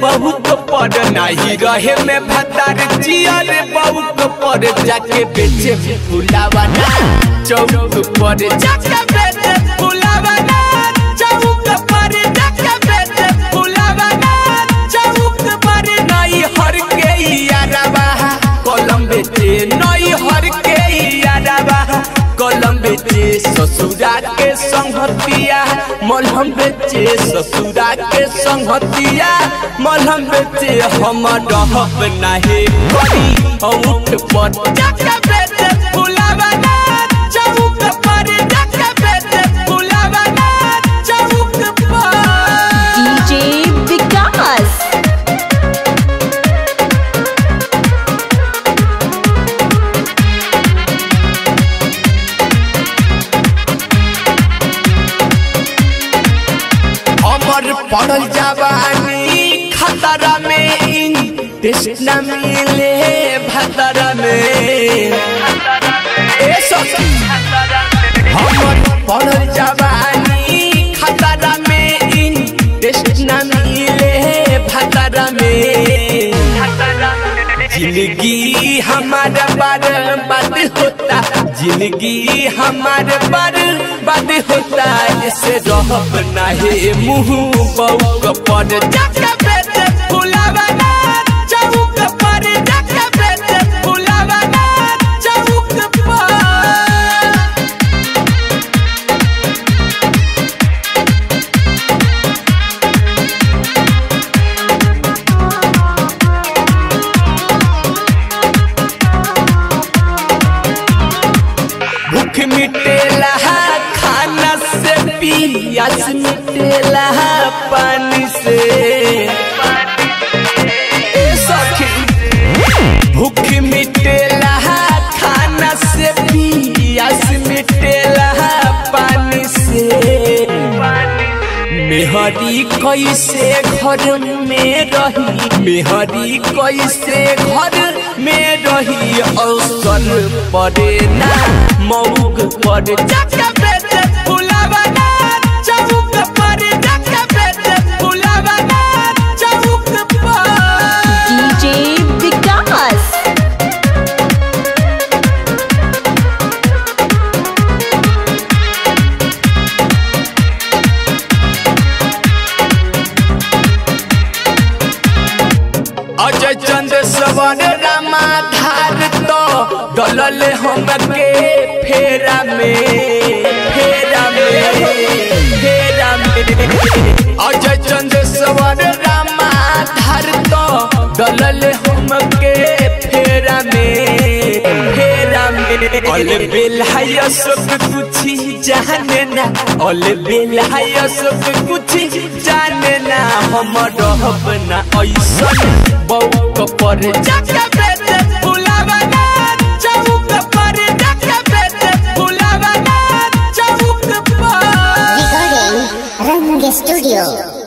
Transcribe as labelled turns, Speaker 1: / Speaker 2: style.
Speaker 1: बहुत पर नहीं रहे में भतार जिया रे बहुत पर जाके बेचे फुलावा ना चौक पर जाके बेचे फुलावा ना चौक पर जाके बेचे फुलावा ना चौक पर नहीं हर के यारवा कलम बेचे नहीं हर के यारवा कलम बेचे ससुरा के संगतिया मलहम बेचे ससुरा के संगतिया मलहम बेचे हम रहब नाही करी उठ पर जाके बेचे फुलावा ना चौक पर जाके बेचे फुलावा ना चौक पर
Speaker 2: DJ Vikas.
Speaker 1: अमर पड़ल जवानी खतरा में टेस्ट न मिले भतरा में ए सखी अमर पड़ल जवानी खतरा में टेस्ट न मिले भतरा में जिंदगी हमारा बर्बाद होता जिंदगी हमारे बर्बाद होता ऐसे रहब नहीं मुंह बउक पर जाके बेटे फुलावा ना चौक पर जाके बेटे फुलावा ना चौक पर भूख मिटेला खाना से पियास मिटेला पानी से ए सखी भूख मिटेला खाना से पियास मिटेला पानी से मेहरी कैसे घर में रही मेहरी कैसे घर में रही अवसर पड़े ना मऊक पर जाके बेटे फुलावा ना चौक पर जाके बेटे फुलावा ना चौक पर
Speaker 2: DJ Vikas.
Speaker 1: अजय चंद्र सवर रामाधार तो डलल हमके फेरा में फेरा में फेरा में अजय चंद्र सवर रामाधार तो डलल हमके फेरा में फेरा में अल बेलहाय सब कुछ जाने ना अल बेलहाय सब कुछ जाने ना हम रहब ना ऐसन बउक पर जाके बेटे फुलावा ना चौक पर जाके बेटे फुलावा ना चौक पर
Speaker 3: Recording Rang Studio.